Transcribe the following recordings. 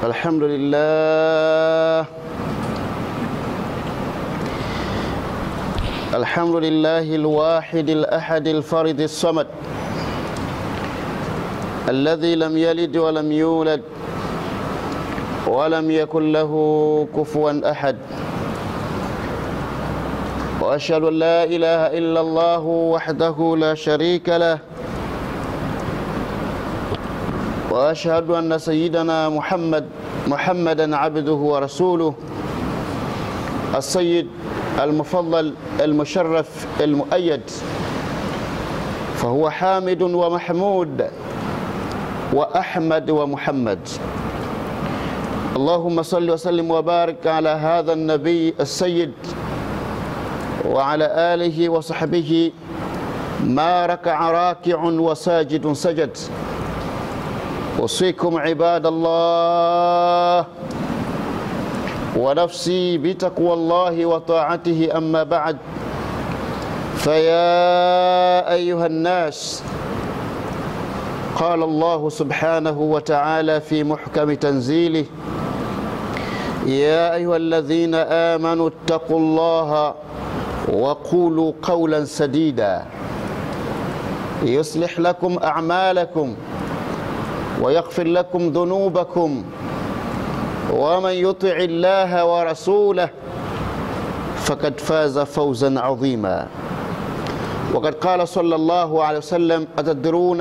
الحمد لله الحمد لله الواحد الأحد الفرد الصمد الذي لم يلد ولم يولد ولم يكن له كفوا أحد وأشهد أن لا إله إلا الله وحده لا شريك له وأشهد أن سيدنا محمد محمدا عبده ورسوله السيد المفضل المشرف المؤيد فهو حامد ومحمود وأحمد ومحمد اللهم صل وسلم وبارك على هذا النبي السيد وعلى آله وصحبه ما ركع راكع وساجد سجد أوصيكم عباد الله ونفسي بتقوى الله وطاعته أما بعد فيا أيها الناس قال الله سبحانه وتعالى في محكم تنزيله يا أيها الذين آمنوا اتقوا الله وقولوا قولا سديدا يصلح لكم أعمالكم ويغفر لكم ذنوبكم ومن يطع الله ورسوله فقد فاز فوزا عظيما وقد قال صلى الله عليه وسلم أتدرون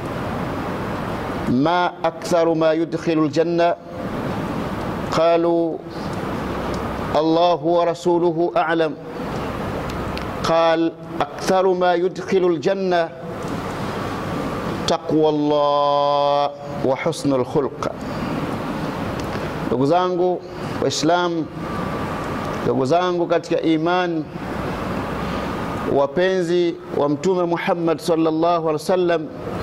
ما أكثر ما يدخل الجنة قالوا الله ورسوله أعلم قال أكثر ما يدخل الجنة taqwa Allah wa husnul khulq. Ndugu zangu Waislamu, ndugu zangu katika imani, wapenzi wa Mtume Muhammad sallallahu alaihi wasallam,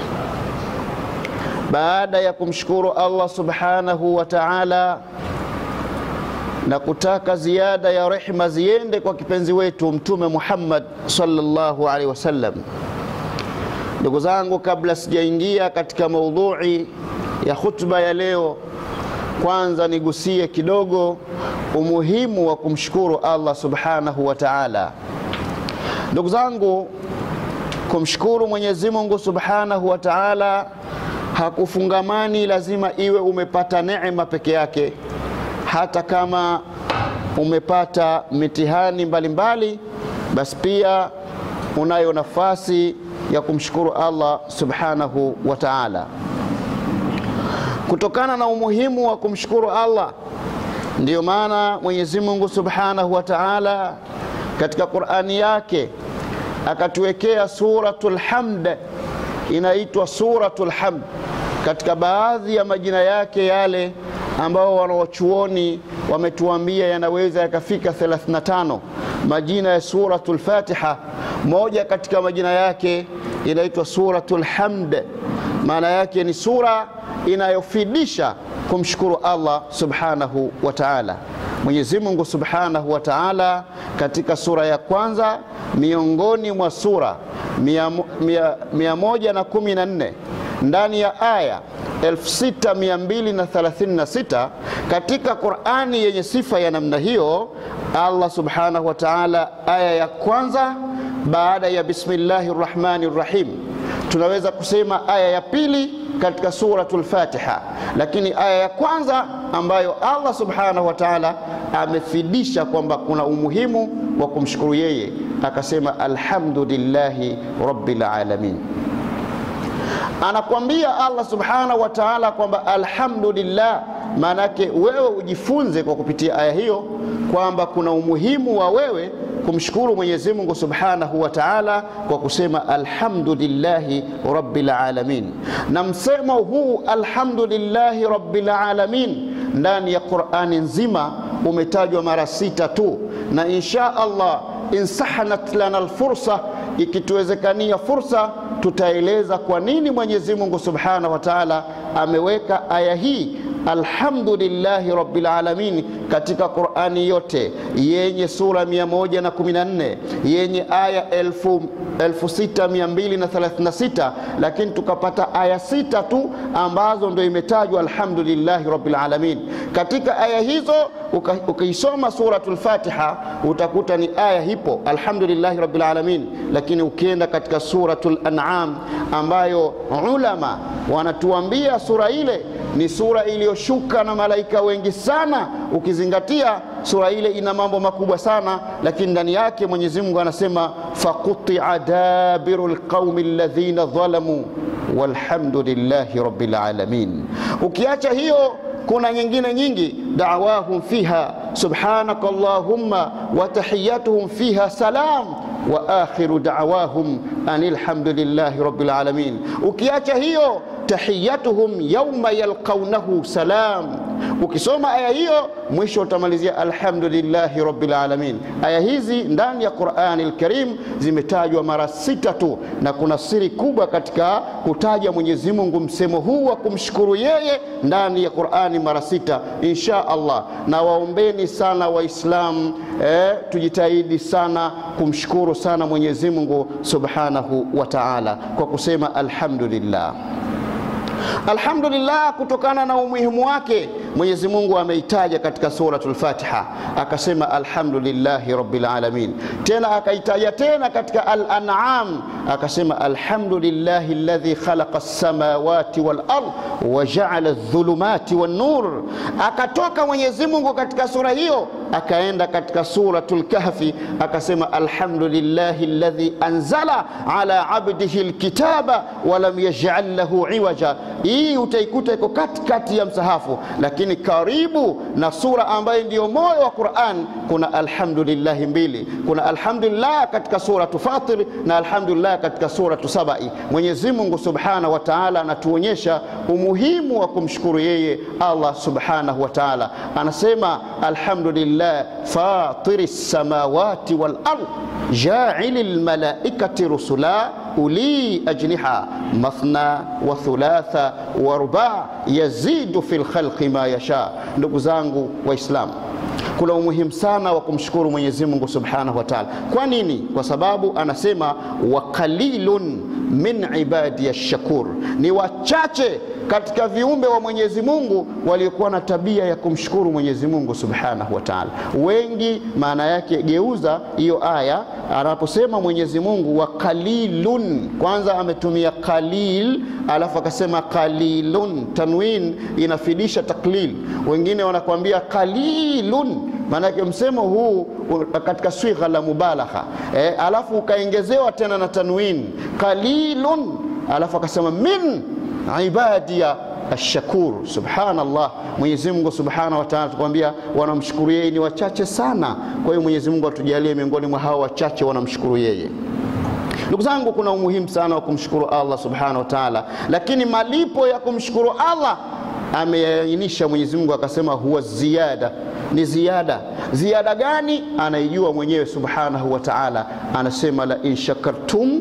baada ya kumshukuru Allah subhanahu wa ta'ala na kutaka ziada ya rehma ziende kwa kipenzi wetu Mtume Muhammad sallallahu alaihi wasallam Ndugu zangu, kabla sijaingia katika maudhui ya khutba ya leo, kwanza nigusie kidogo umuhimu wa kumshukuru Allah subhanahu wa ta'ala. Ndugu zangu, kumshukuru Mwenyezi Mungu subhanahu wa ta'ala hakufungamani lazima iwe umepata neema peke yake, hata kama umepata mitihani mbalimbali, basi pia unayo nafasi ya kumshukuru Allah subhanahu wa ta'ala. Kutokana na umuhimu wa kumshukuru Allah, ndiyo maana Mwenyezi Mungu subhanahu wa ta'ala katika Qur'ani yake akatuwekea suratul hamd, inaitwa suratul hamd katika baadhi ya majina yake yale ambao wanawachuoni wametuambia yanaweza yakafika 35 majina ya suratul Fatiha. Moja katika majina yake inaitwa suratul hamd, maana yake ni sura inayofidisha kumshukuru Allah subhanahu wa ta'ala. Mwenyezi Mungu subhanahu wa ta'ala katika sura ya kwanza miongoni mwa sura mia, mia, mia moja na kumi na nne ndani ya aya 6236 katika Qur'ani yenye sifa ya namna hiyo, Allah subhanahu wa ta'ala aya ya kwanza baada ya bismillahi rrahmani rrahim, tunaweza kusema aya ya pili katika suratul Fatiha, lakini aya ya kwanza ambayo Allah subhanahu wa ta'ala amefidisha kwamba kuna umuhimu wa kumshukuru yeye, akasema alhamdulillahi rabbil alamin. Anakwambia Allah subhanahu wa ta'ala kwamba alhamdulillah, maanake wewe ujifunze kwa kupitia aya hiyo kwamba kuna umuhimu wa wewe kumshukuru Mwenyezi Mungu Subhanahu wa Ta'ala kwa kusema alhamdulillahi rabbil alamin. Na msemo huu alhamdulillahi rabbil alamin ndani ya Qur'ani nzima umetajwa mara sita tu, na insha Allah insahanat lana alfursa, ikituwezekania fursa tutaeleza kwa nini Mwenyezi Mungu Subhanahu wa Ta'ala ameweka aya hii alhamdulillahi rabbil alamin katika Qur'ani yote yenye sura 114 yenye aya elfu 6236 lakini tukapata aya sita tu ambazo ndio imetajwa alhamdulillahi rabbil alamin. Katika aya hizo ukiisoma suratul Fatiha utakuta ni aya hipo alhamdulillahi rabbil alamin, lakini ukienda katika suratul An'am ambayo ulama wanatuambia sura ile ni sura iliyoshuka na malaika wengi sana, ukizingatia sura ile ina mambo makubwa sana, lakini ndani yake Mwenyezi Mungu anasema faqutia dabiru lqaumi alladhina dhalamu walhamdulillahi rabbil alamin. Ukiacha hiyo kuna nyingine nyingi, da'wahum fiha subhanaka allahumma wa tahiyatuhum fiha salam wa akhiru da'wahum anil hamdulillahi rabbil alamin. Ukiacha hiyo tahiyatuhum yauma yalqaunahu salam. Ukisoma aya hiyo mwisho utamalizia alhamdulillahi rabbil alamin. Aya hizi ndani ya Qur'ani al-Karim zimetajwa mara sita tu, na kuna siri kubwa katika kutaja Mwenyezi Mungu msemo huu wa kumshukuru yeye ndani ya Qur'ani mara sita, insha Allah. Na waombeni sana Waislamu eh, tujitahidi sana kumshukuru sana Mwenyezi Mungu subhanahu wa ta'ala kwa kusema alhamdulillah. Alhamdulillah, kutokana na umuhimu wake Mwenyezi Mungu ameitaja katika suratul Fatiha, akasema alhamdulillahi rabbil alamin. Tena akaitaja tena katika Al-An'am, akasema alhamdulillahi alladhi khalaqa as-samawati wal ard wa ja'ala adh-dhulumati wan nur. Akatoka Mwenyezi Mungu katika sura hiyo akaenda katika suratul Kahfi akasema alhamdulillahi alladhi anzala ala abdihi alkitaba wa lam yaj'al lahu iwaja. Hii utaikuta iko katikati ya msahafu, lakini karibu na sura ambayo ndiyo moyo wa Qur'an kuna alhamdulillahi mbili. Kuna alhamdulillah katika suratu Fatir na alhamdulillah katika suratu Sabai. Mwenyezi Mungu subhanahu wa ta'ala anatuonyesha umuhimu wa kumshukuru yeye Allah subhanahu wa ta'ala, anasema alhamdulillah fatiri samawati wal ard jaili lmalaikati rusula uli ajniha mathna wa thulatha wa ruba yazidu fi lkhalqi ma yasha. Ndugu zangu Waislamu, kuna umuhimu sana wa kumshukuru Mwenyezi Mungu subhanahu wa taala. Kwa nini? Kwa sababu anasema wa qalilun min ibadi shakur, ni wachache katika viumbe wa Mwenyezi Mungu waliokuwa na tabia ya kumshukuru Mwenyezi Mungu Subhanahu wa Ta'ala. Wengi maana yake, geuza hiyo aya anaposema Mwenyezi Mungu wa qalilun, kwanza ametumia qalil, alafu akasema qalilun. Tanwin inafidisha taklil. Wengine wanakuambia qalilun maanake msemo huu katika swigha la mubalagha e, alafu ukaongezewa tena na tanwin qalilun, alafu akasema min ibadiya ashakur. Subhanallah, Mwenyezi Mungu subhanahu wa ta'ala tukwambia wanamshukuru yeye ni wachache sana. Kwa hiyo Mwenyezi Mungu atujalie miongoni mwa hao wachache wanamshukuru yeye. Ndugu zangu, kuna umuhimu sana wa kumshukuru Allah subhanahu wa ta'ala, lakini malipo ya kumshukuru Allah ameainisha Mwenyezi Mungu akasema, huwa ziyada, ni ziada. Ziada gani? Anaijua mwenyewe subhanahu wa ta'ala, anasema la in shakartum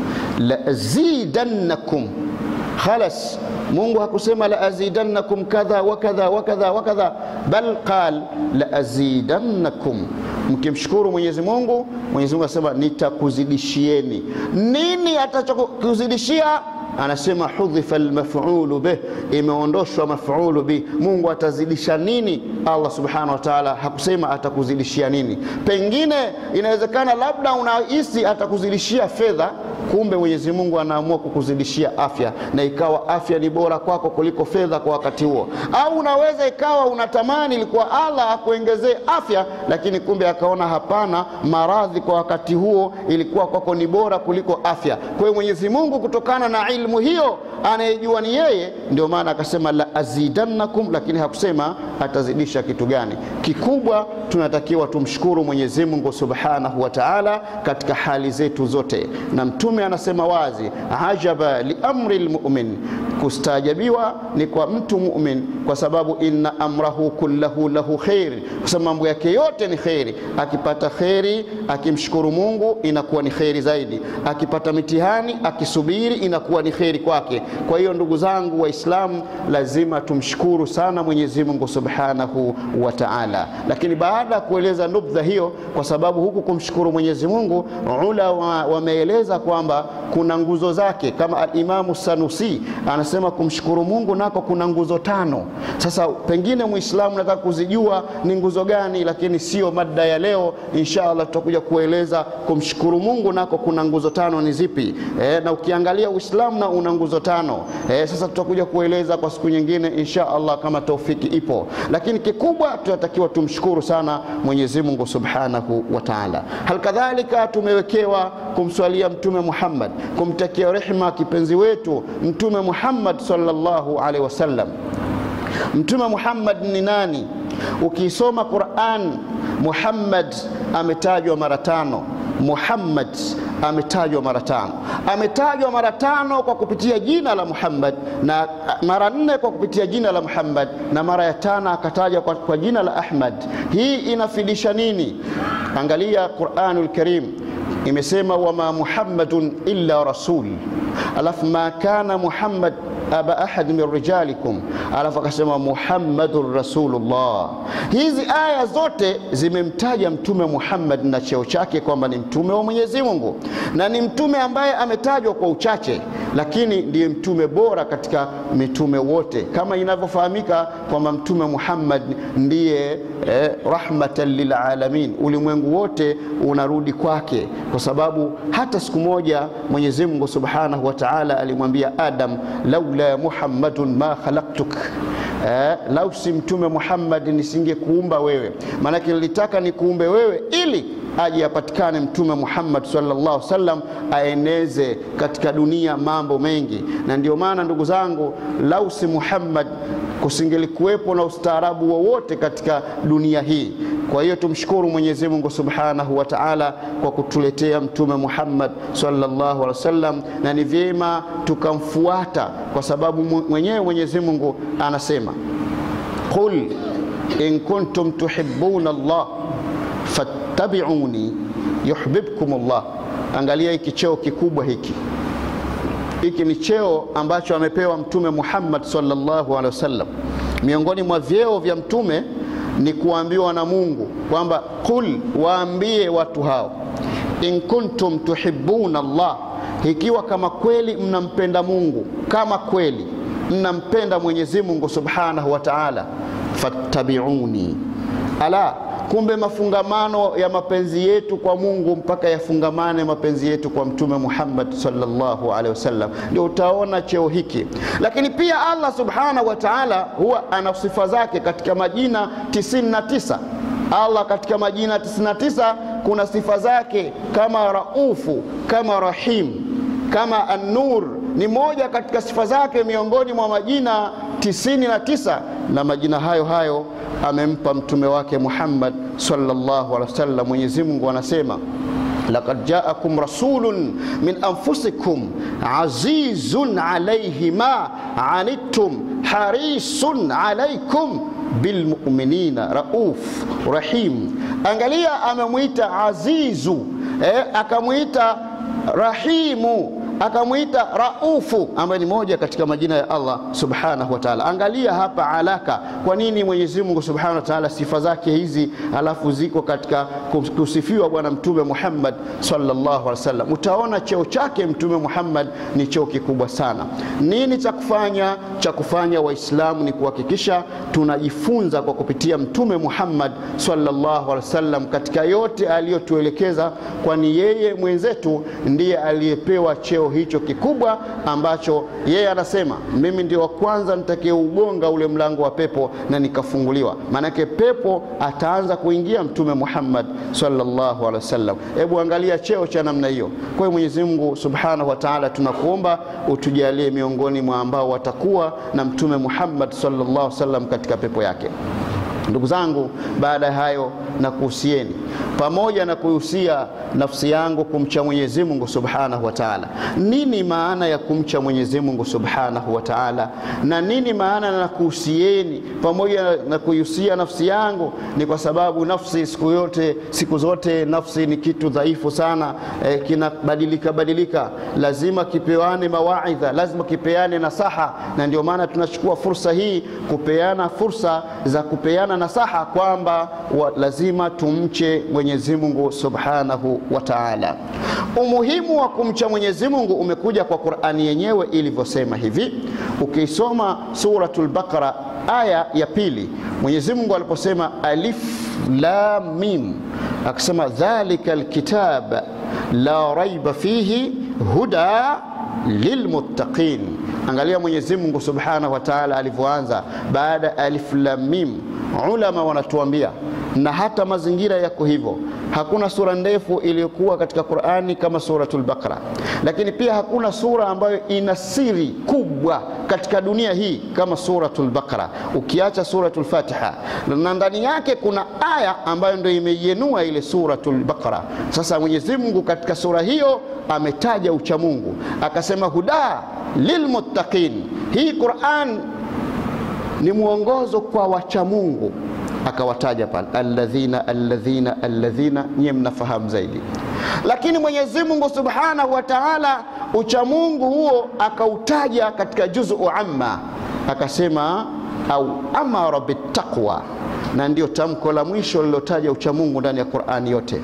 la azidannakum Khalas, Mungu hakusema la azidannakum kadha wa kadha wa kadha wa kadha, bal qal la azidannakum. Mkimshukuru Mwenyezi Mungu, Mwenyezi Mungu anasema nitakuzidishieni. Nini atachokuzidishia? Anasema hudhifa almaf'ulu bih, imeondoshwa maf'ulu bih. Mungu atazidisha nini? Allah subhanahu wa ta'ala hakusema atakuzidishia nini. Pengine inawezekana labda unahisi atakuzidishia fedha kumbe Mwenyezi Mungu anaamua kukuzidishia afya, na ikawa afya ni bora kwako kuliko fedha kwa wakati huo. Au unaweza ikawa unatamani ilikuwa Allah akuongezee afya, lakini kumbe akaona hapana, maradhi kwa wakati huo ilikuwa kwako ni bora kuliko afya. Kwa hiyo Mwenyezi Mungu kutokana na ilmu hiyo anayejua ni yeye, ndio maana akasema la azidannakum, lakini hakusema atazidisha kitu gani. Kikubwa tunatakiwa tumshukuru Mwenyezi Mungu subhanahu wa ta'ala katika hali zetu zote, na Mtume anasema wazi, ajaba li amri lmumin, kustaajabiwa ni kwa mtu mumin, kwa sababu inna amrahu kullahu lahu khair, kwa sababu mambo yake yote ni kheri. Akipata kheri, akimshukuru Mungu inakuwa ni kheri zaidi. Akipata mitihani, akisubiri inakuwa ni kheri kwake. Kwa hiyo ndugu zangu Waislamu, lazima tumshukuru sana Mwenyezi Mungu Subhanahu wa Ta'ala. Lakini baada ya kueleza nubdha hiyo, kwa sababu huku kumshukuru Mwenyezi Mungu ulama wameeleza kwamba kuna nguzo zake, kama Alimamu Sanusi anasema kumshukuru Mungu nako kuna nguzo tano. Sasa pengine Muislamu nataka kuzijua ni nguzo gani, lakini sio mada ya leo. Insha Allah tutakuja kueleza kumshukuru Mungu nako kuna nguzo tano ni zipi. E, na ukiangalia Uislamu na una nguzo tano. E, sasa tutakuja kueleza kwa siku nyingine insha Allah kama taufiki ipo, lakini kikubwa tunatakiwa tumshukuru sana Mwenyezi Mungu Subhanahu wa Ta'ala. Halikadhalika tumewekewa kumswalia Mtume Muhammad, kumtakia rehema kipenzi wetu Mtume Muhammad sallallahu alaihi wasallam. Mtume Muhammad ni nani? Ukisoma Quran, Muhammad ametajwa mara tano. Muhammad ametajwa mara tano, ametajwa mara tano kwa kupitia jina la Muhammad na mara nne kwa kupitia jina la Muhammad na mara ya tano akatajwa kwa, kwa jina la Ahmad. Hii inafidisha nini? Angalia Quranul Karim imesema wama Muhammadun illa rasul, alafu ma kana Muhammad aba ahad min rijalikum, alafu akasema Muhammadun rasulullah. Hizi aya zote zimemtaja Mtume Muhammad na cheo chake kwamba ni mtume wa Mwenyezi Mungu na ni mtume ambaye ametajwa kwa uchache, lakini ndiye mtume bora katika mitume wote, kama inavyofahamika kwamba Mtume Muhammad ndiye eh, rahmatan lilalamin, ulimwengu wote unarudi kwake, kwa sababu hata siku moja Mwenyezi Mungu subhanahu wa ta'ala alimwambia Adam laula Muhammadun ma khalaqtuk Eh, lau si mtume Muhammad nisingekuumba wewe, maanake nilitaka nikuumbe wewe ili aje apatikane mtume Muhammad sallallahu alaihi wasallam aeneze katika dunia mambo mengi. Na ndio maana ndugu zangu, lau si Muhammad kusingelikuwepo na ustaarabu wowote katika dunia hii. Kwa hiyo tumshukuru Mwenyezi Mungu Subhanahu wa Ta'ala kwa kutuletea mtume Muhammad sallallahu alaihi wasallam, na ni vyema tukamfuata kwa sababu mwenyewe Mwenyezi Mungu anasema qul in kuntum tuhibbuna Allah fattabi'uni yuhibbukum Allah. Angalia hiki cheo kikubwa hiki hiki ni cheo ambacho amepewa mtume Muhammad sallallahu alaihi wasallam. Miongoni mwa vyeo vya mtume ni kuambiwa na Mungu kwamba qul, waambie watu hao, in kuntum tuhibbuna Allah, ikiwa kama kweli mnampenda Mungu, kama kweli mnampenda Mwenyezi Mungu subhanahu wa ta'ala, fattabi'uni. Ala, kumbe mafungamano ya mapenzi yetu kwa Mungu mpaka yafungamane mapenzi yetu kwa Mtume Muhammad sallallahu alaihi wasallam, ndio utaona cheo hiki. Lakini pia Allah subhanahu wa ta'ala huwa ana sifa zake katika majina 99. Allah katika majina 99 kuna sifa zake kama Raufu, kama Rahim, kama An-Nur ni moja katika sifa zake miongoni mwa majina 99 na majina hayo hayo amempa mtume wake Muhammad sallallahu alaihi wasallam. Mwenyezi Mungu anasema laqad jaakum rasulun min anfusikum azizun alayhi ma anittum harisun alaykum bilmuminina rauf rahim. Angalia, amemwita azizu eh, akamwita rahimu akamwita Raufu ambaye ni moja katika majina ya Allah subhanahu wa ta'ala. Angalia hapa alaka, kwa nini Mwenyezi Mungu subhanahu wa ta'ala sifa zake hizi alafu ziko katika kusifiwa Bwana Mtume Muhammad sallallahu alaihi wasallam. Utaona cheo chake Mtume Muhammad ni cheo kikubwa sana. Nini cha kufanya? Cha kufanya Waislamu ni kuhakikisha tunajifunza kwa kupitia Mtume Muhammad sallallahu alaihi wasallam katika yote aliyotuelekeza, kwani yeye mwenzetu ndiye aliyepewa cheo hicho kikubwa ambacho yeye anasema mimi ndio wa kwanza nitakayeugonga ule mlango wa pepo na nikafunguliwa. Maanake pepo ataanza kuingia Mtume Muhammad sallallahu alaihi wasallam. Hebu angalia cheo cha namna hiyo. Kwa hiyo Mwenyezi Mungu subhanahu wa ta'ala, tunakuomba utujalie miongoni mwa ambao watakuwa na Mtume Muhammad sallallahu alaihi wasallam katika pepo yake. Ndugu zangu, baada ya hayo na kuhusieni pamoja na kuhusia nafsi yangu kumcha Mwenyezi Mungu Subhanahu wa Ta'ala. Nini maana ya kumcha Mwenyezi Mungu Subhanahu wa Ta'ala, na nini maana na kuhusieni pamoja na kuhusia nafsi yangu? Ni kwa sababu nafsi siku yote, siku zote nafsi ni kitu dhaifu sana eh, kinabadilika badilika, lazima kipewane mawaidha, lazima kipeane nasaha, na ndio maana tunachukua fursa hii kupeana fursa za kupeana nasaha kwamba lazima tumche Mwenyezi Mungu Subhanahu wa Ta'ala. Umuhimu wa kumcha Mwenyezi Mungu umekuja kwa Qur'ani yenyewe ilivyosema hivi. Ukisoma suratul Baqara aya ya pili, Mwenyezi Mungu aliposema alif lam mim, akasema dhalika alkitab la raiba fihi huda lilmuttaqin. Angalia Mwenyezi Mungu Subhanahu wa Ta'ala alivyoanza baada alif lam mim. Ulama wanatuambia na hata mazingira yako hivyo. Hakuna sura ndefu iliyokuwa katika Qur'ani kama suratul Baqara, lakini pia hakuna sura ambayo ina siri kubwa katika dunia hii kama suratul Baqara, ukiacha suratul Fatiha, na ndani yake kuna aya ambayo ndio imeienua ile suratul Baqara. Sasa Mwenyezi Mungu katika sura hiyo ametaja uchamungu, akasema huda lilmuttaqin. Hii Qur'an ni mwongozo kwa wachamungu akawataja pale alladhina alladhina alladhina, nyie mnafahamu zaidi. Lakini Mwenyezi Mungu Subhanahu wa Ta'ala uchamungu huo akautaja katika juzu amma, akasema au amara bittaqwa, na ndio tamko la mwisho lilotaja uchamungu ndani ya Qur'ani yote.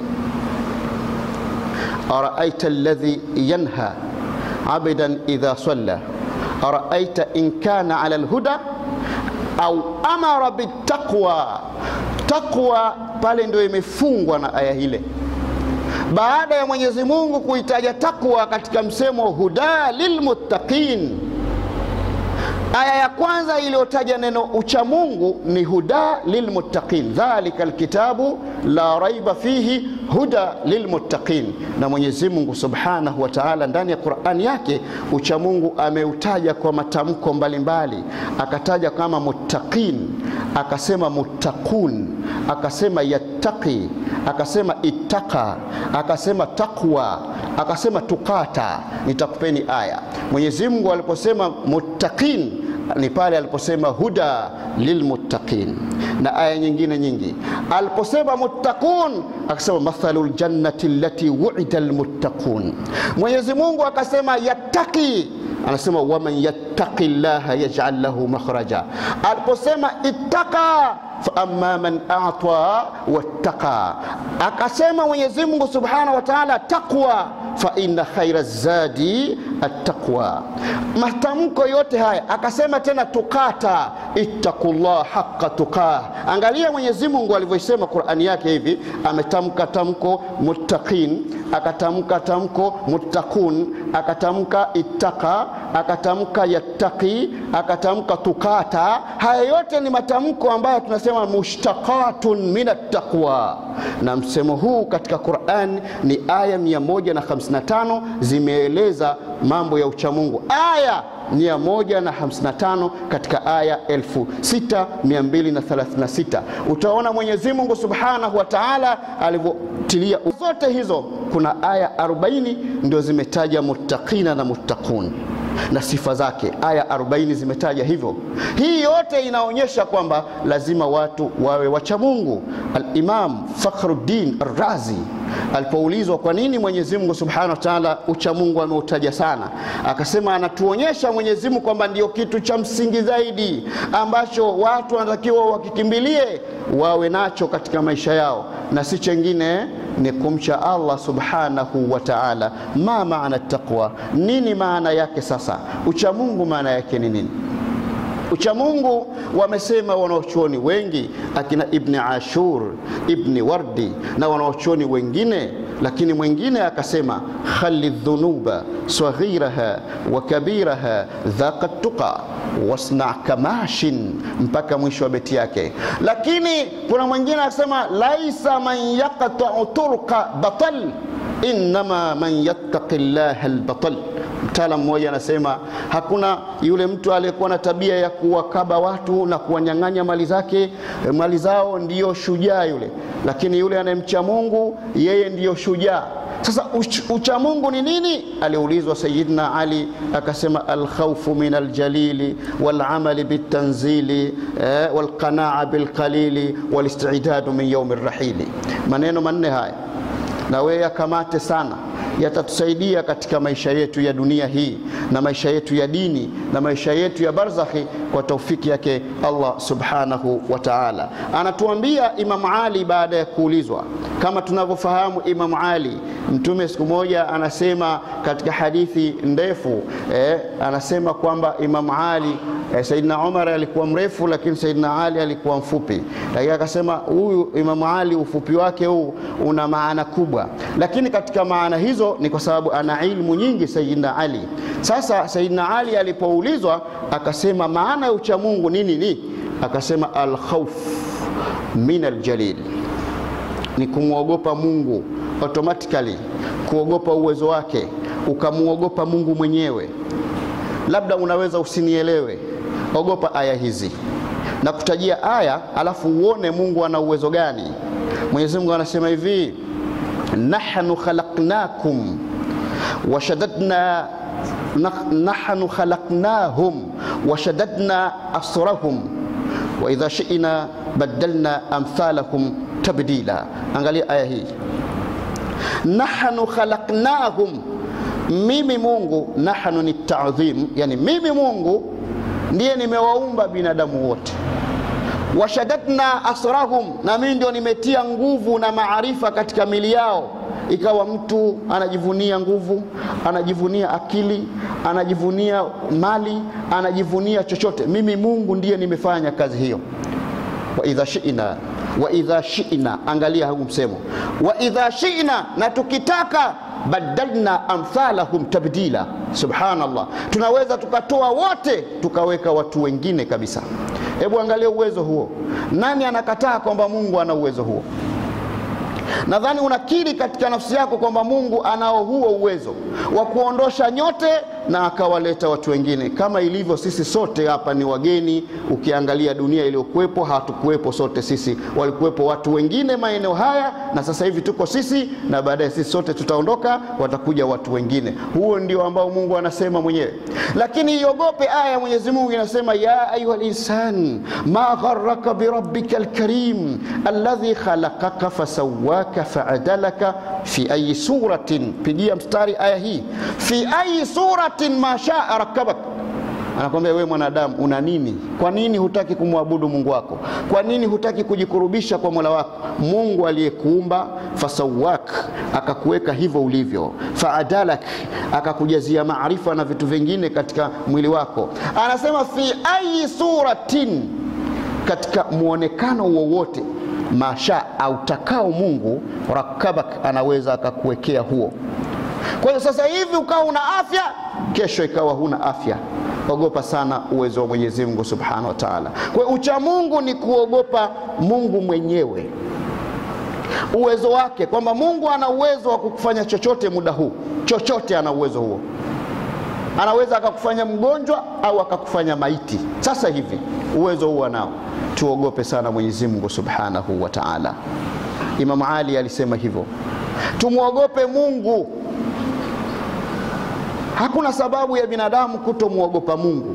araaita alladhi yanha abidan idha salla araaita in kana ala alhuda au amara bittaqwa. Taqwa pale ndio imefungwa na aya ile, baada ya Mwenyezi Mungu kuitaja taqwa katika msemo huda lilmuttaqin. Aya ya kwanza iliyotaja neno uchamungu ni huda lilmuttaqin, dhalika alkitabu la raiba fihi huda lilmuttaqin. Na Mwenyezi Mungu Subhanahu wa Ta'ala ndani ya Qur'ani yake uchamungu ameutaja kwa matamko mbalimbali, akataja kama muttaqin, akasema muttaqun, akasema yattaqi, akasema ittaqa, akasema taqwa, akasema tukata. Nitakupeni aya. Mwenyezi Mungu aliposema muttaqin ni pale aliposema huda lilmuttaqin, na aya nyingine nyingi aliposema muttaqun akasema mathalul jannati allati wu'ida almuttaqun. Mwenyezi Mungu akasema yattaqi, anasema waman yattaqi llaha yaj'al lahu makhraja. Aliposema ittaqa faama man ata wattaqa, akasema Mwenyezi Mungu Subhanahu wa Ta'ala taqwa fa inna khaira zadi attaqwa. Matamko yote haya akasema tena tukata, ittaqullah haqqa tuqah. Angalia Mwenyezi Mungu alivyosema Qur'ani yake hivi, ametamka tamko muttaqin, akatamka tamko muttaqun, akatamka ittaqa, akatamka yattaqi, akatamka tukata. Haya yote ni matamko ambayo tunasema mushtaqatun min attaqwa, na msemo huu katika Qur'an ni aya 155 zimeeleza mambo ya uchamungu. Aya 155 katika aya 6236 utaona Mwenyezi Mungu Subhanahu wa Ta'ala alivyotilia zote hizo. Kuna aya 40 ndio zimetaja muttaqina na muttaqun na sifa zake, aya 40 zimetaja hivyo. Hii yote inaonyesha kwamba lazima watu wawe wacha Mungu. Al-Imam Fakhruddin Ar-Razi alipoulizwa kwa nini Mwenyezi Mungu Subhanahu wa Ta'ala ucha Mungu ameutaja sana, akasema anatuonyesha Mwenyezi Mungu kwamba ndio kitu cha msingi zaidi ambacho watu wanatakiwa wakikimbilie wawe nacho katika maisha yao, na si chengine ni kumcha Allah Subhanahu wa Ta'ala. Ma maana taqwa, nini maana yake? Sasa ucha Mungu maana yake ni nini? Uchamungu wamesema wanaochuoni wengi akina Ibni Ashur, Ibni Wardi na wanaochuoni wengine, lakini mwingine akasema khali dhunuba saghiraha wa kabiraha dhaqa tuqa wasna kamashin, mpaka mwisho wa beti yake. Lakini kuna mwingine akasema laisa man yaqta'u turqa batal innama man yattaqi llaha albatal Mtaalamu mmoja anasema hakuna yule mtu aliyekuwa na tabia ya kuwakaba watu na kuwanyang'anya mali zake mali zao, ndiyo shujaa yule, lakini yule anayemcha Mungu yeye ndiyo shujaa. Sasa ucha Mungu ni nini? Aliulizwa Sayyidina Ali akasema, alkhawfu min aljalili walamali bitanzili eh, walqanaa bilqalili walistidadu min yaumi rrahili. Maneno manne haya na wewe yakamate sana yatatusaidia katika maisha yetu ya dunia hii na maisha yetu ya dini na maisha yetu ya barzakhi kwa taufiki yake Allah subhanahu wa ta'ala. Anatuambia Imam Ali baada ya kuulizwa, kama tunavyofahamu Imam Ali, Mtume siku moja anasema katika hadithi ndefu eh, anasema kwamba Imam Ali eh, Saidina Umar alikuwa mrefu, lakini Saidina Ali alikuwa mfupi, lakini akasema huyu Imam Ali ufupi wake huu una maana kubwa, lakini katika maana hizo ni kwa sababu ana ilmu nyingi Sayyidina Ali. Sasa Sayyidina Ali alipoulizwa akasema maana ya ucha Mungu nini? Ni akasema alkhawf min aljalil, ni kumwogopa Mungu automatically, kuogopa uwezo wake, ukamwogopa Mungu mwenyewe. Labda unaweza usinielewe, ogopa aya hizi na kutajia aya, alafu uone Mungu ana uwezo gani. Mwenyezi Mungu anasema hivi nahnu khalaqnakum washadadna nahnu khalaqnahum washadadna asrahum wa idha shi'na badalna amthalahum tabdila. Angalia aya hii, nahnu khalaqnahum, mimi Mungu. Nahnu ni ta'dhim, yani mimi Mungu ndiye nimewaumba binadamu wote washadadna asrahum, na mimi ndio nimetia nguvu na maarifa katika mili yao. Ikawa mtu anajivunia nguvu, anajivunia akili, anajivunia mali, anajivunia chochote. Mimi Mungu ndiye nimefanya kazi hiyo. wa idha shi'na wa idha shi'na, angalia huu msemo wa idha shi'na, na tukitaka badalna amthalahum tabdila. Subhanallah, tunaweza tukatoa wote tukaweka watu wengine kabisa. Hebu angalia uwezo huo. Nani anakataa kwamba Mungu ana uwezo huo? Nadhani unakiri katika nafsi yako kwamba Mungu anao huo uwezo wa kuondosha nyote na akawaleta watu wengine, kama ilivyo sisi sote hapa ni wageni. Ukiangalia dunia iliyokuwepo, hatukuwepo sote sisi, walikuwepo watu wengine maeneo haya, na sasa hivi tuko sisi, na baadaye sisi sote tutaondoka, watakuja watu wengine. Huo ndio ambao Mungu anasema mwenyewe. Lakini iogope aya ya Mwenyezi Mungu inasema, ya ayuha linsan ma gharraka birabbika alkarim alladhi khalaqaka fasawaka faadalaka fi ayi suratin, pigia mstari aya hii, fi ayi suratin ma shaa rakabak. Anakwambia wewe mwanadamu una nini? Kwa nini hutaki kumwabudu Mungu wako? Kwa nini hutaki kujikurubisha kwa Mola wako? Mungu aliyekuumba, fasawak, akakuweka hivyo ulivyo, faadalak, akakujazia maarifa na vitu vingine katika mwili wako. Anasema fi ayi suratin, katika mwonekano wowote masha autakao Mungu rakabak, anaweza akakuwekea huo. Kwa hiyo sasa hivi ukawa una afya, kesho ikawa huna afya. Ogopa sana uwezo wa Mwenyezi Mungu Subhanahu wa Ta'ala. Kwa hiyo ucha Mungu ni kuogopa Mungu mwenyewe, uwezo wake, kwamba Mungu ana uwezo wa kukufanya chochote muda huu, chochote ana uwezo huo. Anaweza akakufanya mgonjwa au akakufanya maiti sasa hivi, uwezo huo anao. Tuogope sana Mwenyezi Mungu Subhanahu wa Ta'ala. Imam Ali alisema hivyo, tumwogope Mungu. Hakuna sababu ya binadamu kutomwogopa Mungu,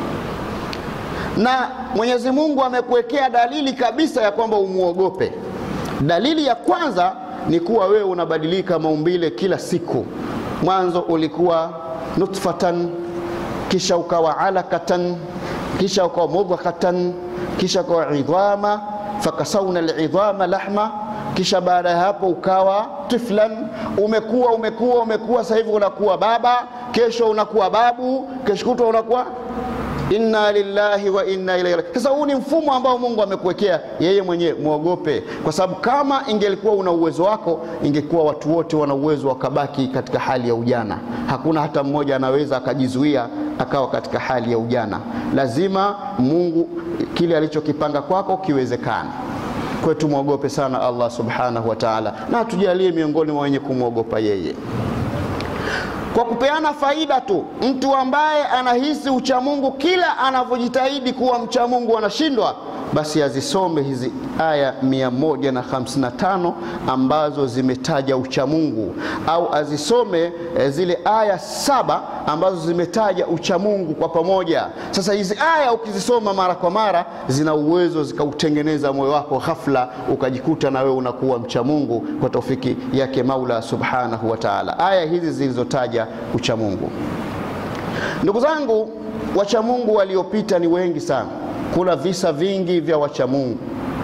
na Mwenyezi Mungu amekuwekea dalili kabisa ya kwamba umwogope. Dalili ya kwanza ni kuwa wewe unabadilika maumbile kila siku. Mwanzo ulikuwa nutfatan, kisha ukawa alakatan, kisha ukawa mudghatan, kisha ukawa idhama, fakasawna alidhama lahma kisha baada ya hapo ukawa tiflan, umekuwa umekuwa umekuwa, sasa hivi unakuwa baba, kesho unakuwa babu, kesho kutwa unakuwa inna lillahi wa inna ilaihi rajiun. Sasa huu ni mfumo ambao Mungu amekuwekea yeye mwenyewe, mwogope, kwa sababu kama ingelikuwa una uwezo wako, ingekuwa watu wote wana uwezo wakabaki katika hali ya ujana. Hakuna hata mmoja anaweza akajizuia akawa katika hali ya ujana. Lazima Mungu kile alichokipanga kwako kiwezekane. Kwa tumwogope sana Allah subhanahu wa ta'ala, na tujalie miongoni mwa wenye kumwogopa yeye. kwa kupeana faida tu. Mtu ambaye anahisi uchamungu kila anavyojitahidi kuwa mchamungu anashindwa, basi azisome hizi aya 155 ambazo zimetaja uchamungu, au azisome eh, zile aya saba ambazo zimetaja uchamungu kwa pamoja. Sasa hizi aya ukizisoma mara kwa mara, zina uwezo zikautengeneza moyo wako, ghafla ukajikuta na wewe unakuwa mchamungu kwa taufiki yake Maula subhanahu wa taala. Aya hizi zilizotaja uchamungu, ndugu zangu, wachamungu waliopita ni wengi sana. Kuna visa vingi vya wachamungu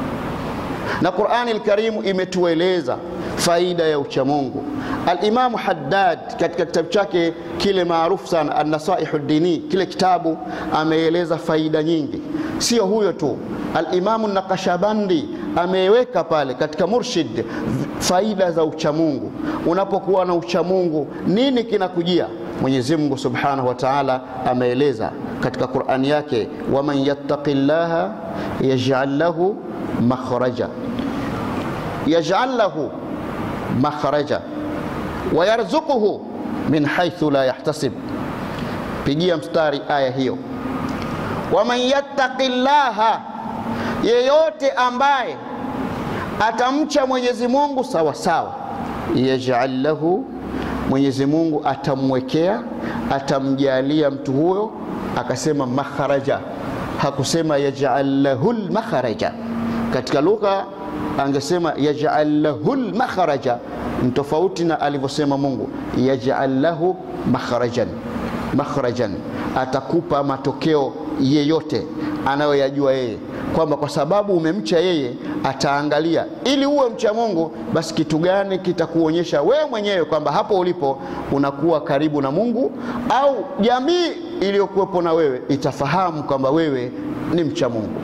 na Qurani Alkarimu imetueleza faida ya uchamungu. Alimamu Haddad katika kitabu chake kile maarufu sana Annasaihu Dini, kile kitabu ameeleza faida nyingi. Sio huyo tu, Alimamu Nakashabandi ameweka pale katika Murshid faida za uchamungu. Unapokuwa na uchamungu, nini kinakujia? Mwenyezi Mungu Subhanahu wa Ta'ala ameeleza katika Qur'ani yake, waman yattaqi llaha yaj'al lahu makhraja yaj'al lahu makhraja wa yarzuquhu min haythu la yahtasib. Pigia mstari aya hiyo, waman yattaqi llaha, yeyote ambaye atamcha Mwenyezi Mungu sawa sawa, yaj'al lahu Mwenyezi Mungu atamwekea atamjalia mtu huyo, akasema makharaja, hakusema yaj'al lahu makharaja. Katika lugha angesema yaj'al lahu makharaja, ni tofauti na alivyosema Mungu yaj'al lahu makharajan. Makharajan, atakupa matokeo yeyote anayoyajua yeye kwamba kwa sababu umemcha yeye ataangalia ili uwe mcha Mungu, basi kitu gani kitakuonyesha wewe mwenyewe kwamba hapo ulipo unakuwa karibu na Mungu, au jamii iliyokuwepo na wewe itafahamu kwamba wewe ni mcha Mungu.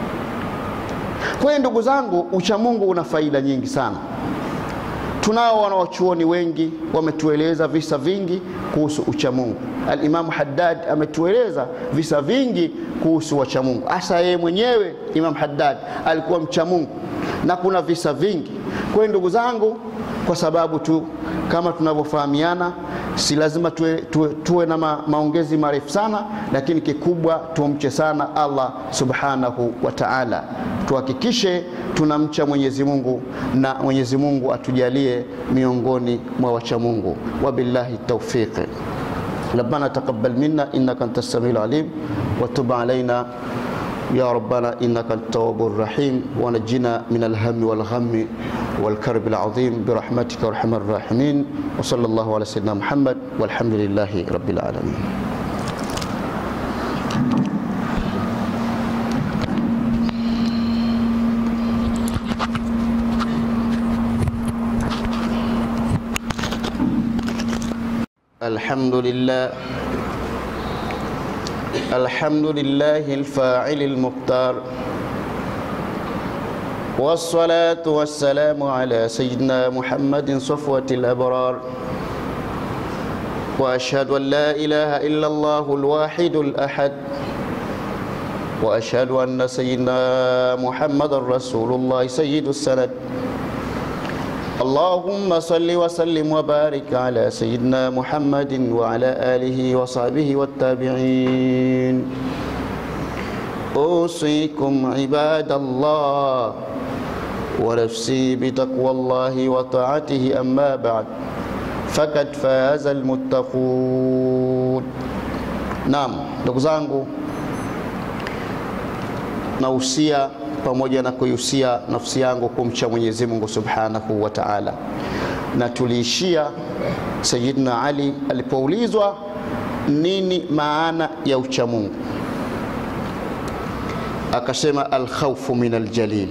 Kwa hiyo ndugu zangu, ucha Mungu una faida nyingi sana. Tunao wanawachuoni wengi wametueleza visa vingi kuhusu uchamungu. Alimamu Haddad ametueleza visa vingi kuhusu wachamungu, hasa yeye mwenyewe Imam Haddad alikuwa mchamungu, na kuna visa vingi. Kwa hiyo ndugu zangu, kwa sababu tu kama tunavyofahamiana, si lazima tuwe, tuwe, tuwe na ma, maongezi marefu sana, lakini kikubwa tumche sana Allah subhanahu wa ta'ala, tuhakikishe tunamcha Mwenyezi Mungu na Mwenyezi Mungu atujalie miongoni mwa wacha Mungu. Wabillahi tawfiq. Rabbana taqabbal minna innaka antas samiul alim wa tub alaina ya rabbana innaka antat tawwabur rahim wa najjina min alhammi wal ghammi wal karbi alazim bi rahmatika arhamar rahimin wa sallallahu ala sayyidina Muhammad walhamdulillahi rabbil alamin. الحمد لله الحمد لله الفاعل المختار والصلاة والسلام على سيدنا محمد صفوة الأبرار وأشهد أن لا إله إلا الله الواحد الأحد وأشهد أن سيدنا محمد رسول الله سيد السند اللهم صل وسلم وبارك على سيدنا محمد وعلى آله وصحبه والتابعين أوصيكم عباد الله ونفسي بتقوى الله وطاعته أما بعد فقد فاز المتقون نعم ndugu zangu nausia pamoja na kuihusia nafsi yangu kumcha Mwenyezi Mungu Subhanahu wa Ta'ala. Na tuliishia Sayyidina Ali alipoulizwa nini maana ya uchamungu, akasema alkhawfu min aljalil,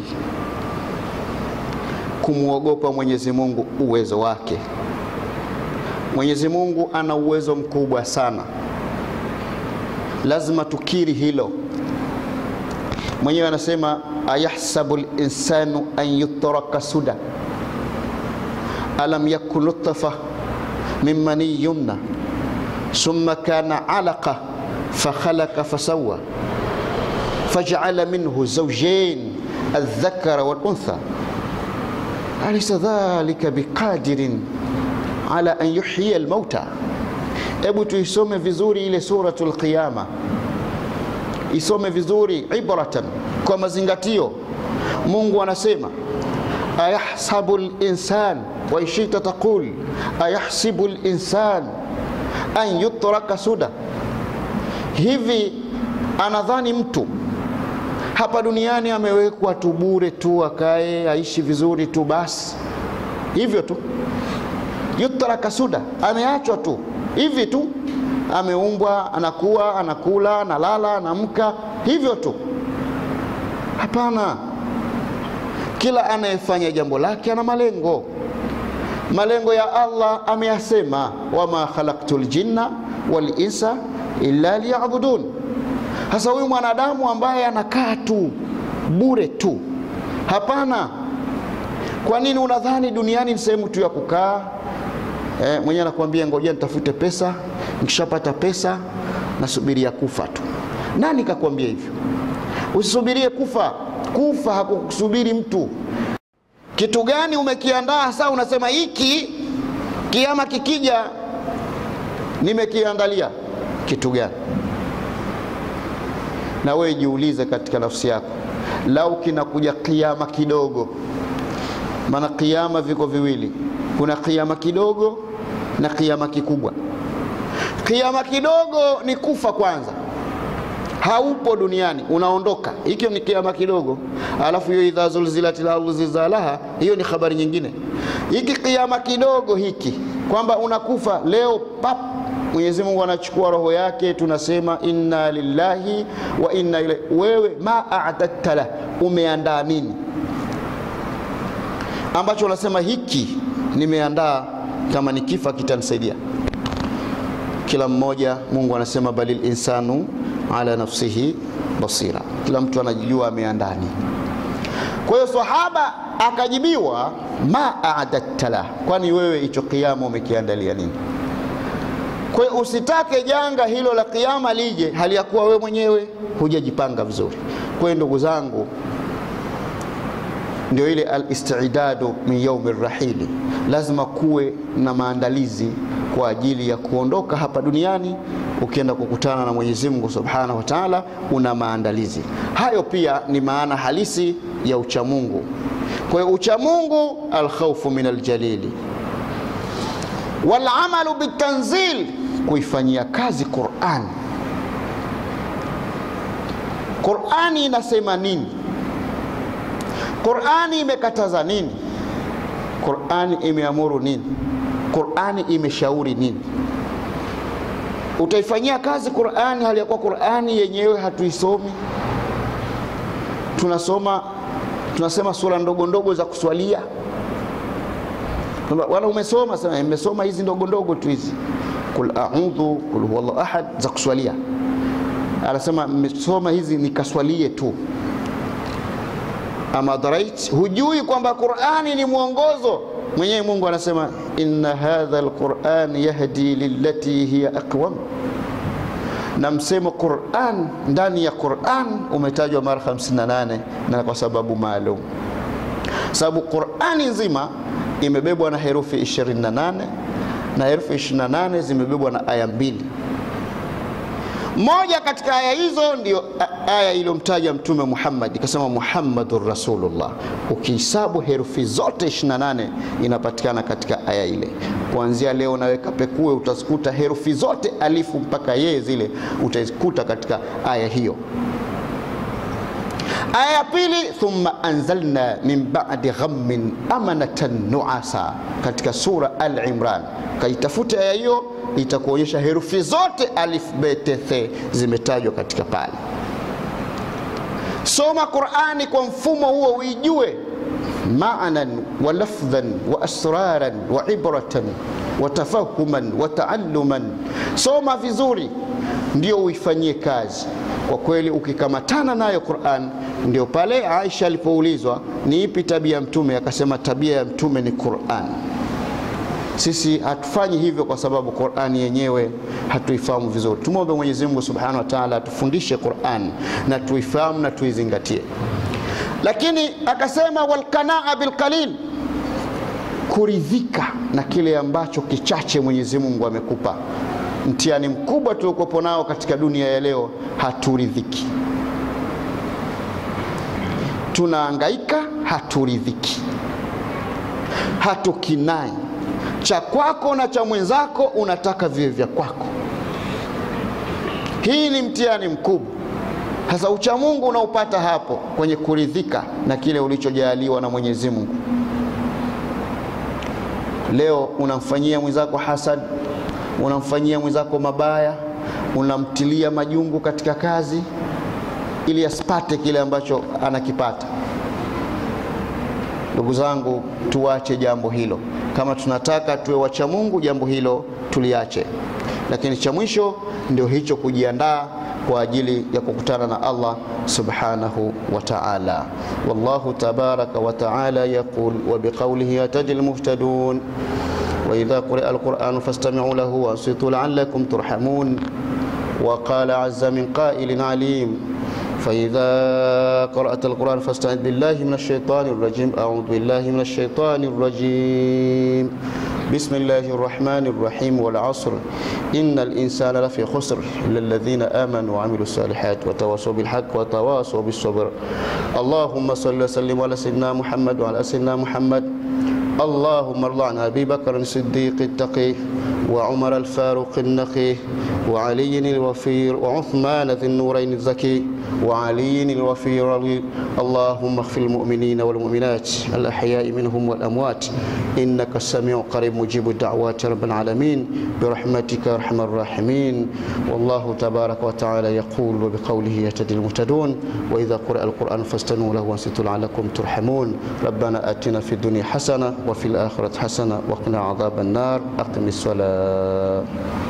kumwogopa Mwenyezi Mungu uwezo wake. Mwenyezi Mungu ana uwezo mkubwa sana, lazima tukiri hilo. Mwenyewe anasema ayahsabu linsanu an yutraka suda alam yakun nutfa min mani yumna summa kana alaqa fakhalaqa fasawa faj'ala minhu zawjayn aldhakara waluntha alaysa dhalika biqadirin ala an yuhyiya almauta Hebu tuisome vizuri ile suratul Qiyama, isome vizuri ibratan, kwa mazingatio. Mungu anasema ayahsabu linsan waishita taqul ayahsibu linsan an yutraka suda, hivi anadhani mtu hapa duniani amewekwa tu bure tu akae aishi vizuri tu basi hivyo tu, yutraka suda, ameachwa tu hivi tu, ameumbwa, anakuwa, anakula, analala, anamka hivyo tu? Hapana. Kila anayefanya jambo lake ana malengo. Malengo ya Allah ameyasema, wama khalaqtu ljinna wal insa illa liyabudun. Sasa huyu mwanadamu ambaye anakaa tu bure tu, hapana. Kwa nini unadhani duniani ni sehemu tu ya kukaa? E, mwenyewe anakuambia ngojea nitafute pesa, nikishapata pesa nasubiria kufa tu. Nani kakwambia hivyo? Usisubirie kufa. Kufa hakukusubiri mtu. Kitu gani umekiandaa sasa? Unasema hiki kiama kikija nimekiandalia kitu gani? Na wewe jiulize katika nafsi yako, lau kinakuja kiama kidogo, maana kiama viko viwili, kuna kiama kidogo na kiama kikubwa. Kiama kidogo ni kufa kwanza, haupo duniani, unaondoka. Hiki ni kiama kidogo, alafu hiyo idha zulzilatil ardu zilzalaha, hiyo ni habari nyingine. Hiki kiama kidogo hiki kwamba unakufa leo pap Mwenyezi Mungu anachukua roho yake, tunasema inna lillahi wa inna ilaihi. Wewe ma a'dadta la, umeandaa nini ambacho unasema hiki nimeandaa, kama nikifa kitanisaidia? Kila mmoja, Mungu anasema balil insanu ala nafsihi basira, kila mtu anajijua ameandaa nini. Kwa hiyo sahaba akajibiwa ma a'dadta la, kwani wewe hicho kiama umekiandalia nini? Kwa hiyo usitake janga hilo la kiyama lije hali ya kuwa wewe mwenyewe hujajipanga vizuri. Kwa hiyo ndugu zangu, ndio ile alistidadu min yaumi rahili, lazima kuwe na maandalizi kwa ajili ya kuondoka hapa duniani. Ukienda kukutana na Mwenyezi Mungu Subhanahu wa Ta'ala, una maandalizi hayo. Pia ni maana halisi ya uchamungu. Kwa hiyo uchamungu, alkhaufu min aljalili walamalu bitanzil, kuifanyia kazi Qur'an. Qur'ani inasema nini? Qur'ani imekataza nini? Qur'ani imeamuru nini? Qur'ani imeshauri nini? Utaifanyia kazi Qur'ani hali ya kuwa Qur'ani yenyewe hatuisomi, tunasoma tunasema sura ndogo ndogo za kuswalia wala umesoma sema nimesoma hizi ndogo ndogo tu hizi, kul a'udhu kul huwallahu ahad za kuswalia. Anasema mmesoma hizi nikaswalie tu. Ama dharait, hujui kwamba Qur'ani ni mwongozo. Mwenyewe Mungu anasema inna hadha alquran yahdi lillati hiya aqwam, na msemo Qur'an ndani ya Qur'an umetajwa mara 58 na kwa sababu maalum, sababu Qur'ani nzima imebebwa na herufi 28 na herufi 28 zimebebwa na aya mbili. Moja katika aya hizo ndio aya iliyomtaja Mtume Muhammad, ikasema Muhammadur Rasulullah. Ukihesabu herufi zote 28 inapatikana katika aya ile. Kuanzia leo naweka pekue, utazikuta herufi zote alifu mpaka yeye zile utazikuta katika aya hiyo. Aya ya pili, thumma anzalna min ba'di ghammin amanatan nuasa, katika sura Al-Imran. Kaitafute aya hiyo, itakuonyesha herufi zote alif bet the zimetajwa katika pale. Soma Qur'ani kwa mfumo huo, uijue maanan wa lafdhan wa asraran wa ibratan wa tafahuman wa taalluman. Soma vizuri, ndio uifanyie kazi. Kwa kweli ukikamatana nayo Qur'an, ndio pale Aisha alipoulizwa ni ipi tabia ya Mtume, akasema tabia ya Mtume ni Qur'an. Sisi hatufanyi hivyo kwa sababu Qur'an yenyewe hatuifahamu vizuri. Tumwombe Mwenyezi Mungu Subhanahu wa Ta'ala atufundishe Qur'an na tuifahamu na tuizingatie. Lakini akasema walqanaa bilqalil, kuridhika na kile ambacho kichache Mwenyezi Mungu amekupa. Mtihani mkubwa tuliokuwepo nao katika dunia ya leo, haturidhiki. Tunaangaika, haturidhiki, hatukinai. Cha kwako na cha mwenzako unataka viwe vya kwako. Hii ni mtihani mkubwa. Sasa uchamungu unaupata hapo kwenye kuridhika na kile ulichojaliwa na Mwenyezi Mungu. Leo unamfanyia mwenzako hasad, unamfanyia mwenzako mabaya, unamtilia majungu katika kazi ili asipate kile ambacho anakipata. Ndugu zangu, tuache jambo hilo. Kama tunataka tuwe wacha Mungu, jambo hilo tuliache. Lakini cha mwisho ndio hicho, kujiandaa kwa ajili ya kukutana na Allah subhanahu wa ta'ala. Wallahu tabaraka wa ta'ala yaqul wa biqawlihi yataji almuhtadun wa idha quri'a alquran fastami'u lahu wa ansitu la'allakum turhamun wa qala 'azza min qa'ilin 'alim فإذا قرأت القرآن فاستعذ بالله من الشيطان الرجيم أعوذ بالله من الشيطان الرجيم بسم الله الرحمن الرحيم والعصر إن الإنسان لفي خسر إلا الذين آمنوا وعملوا الصالحات وتواصوا بالحق وتواصوا بالصبر اللهم صل وسلم على سيدنا محمد وعلى سيدنا محمد اللهم ارض عن أبي بكر الصديق التقي وعمر الفاروق النقي وعلي الوفير وعثمان ذي النورين الزكي وعلي الوفير اللهم اغفر المؤمنين والمؤمنات الأحياء منهم والأموات إنك السميع قريب مجيب الدعوات رب العالمين برحمتك أرحم الراحمين والله تبارك وتعالى يقول وبقوله يهتدي المهتدون وإذا قرأ القرآن فاستنوا له وانصتوا لعلكم ترحمون ربنا آتنا في الدنيا حسنة وفي الآخرة حسنة وقنا عذاب النار أقم الصلاة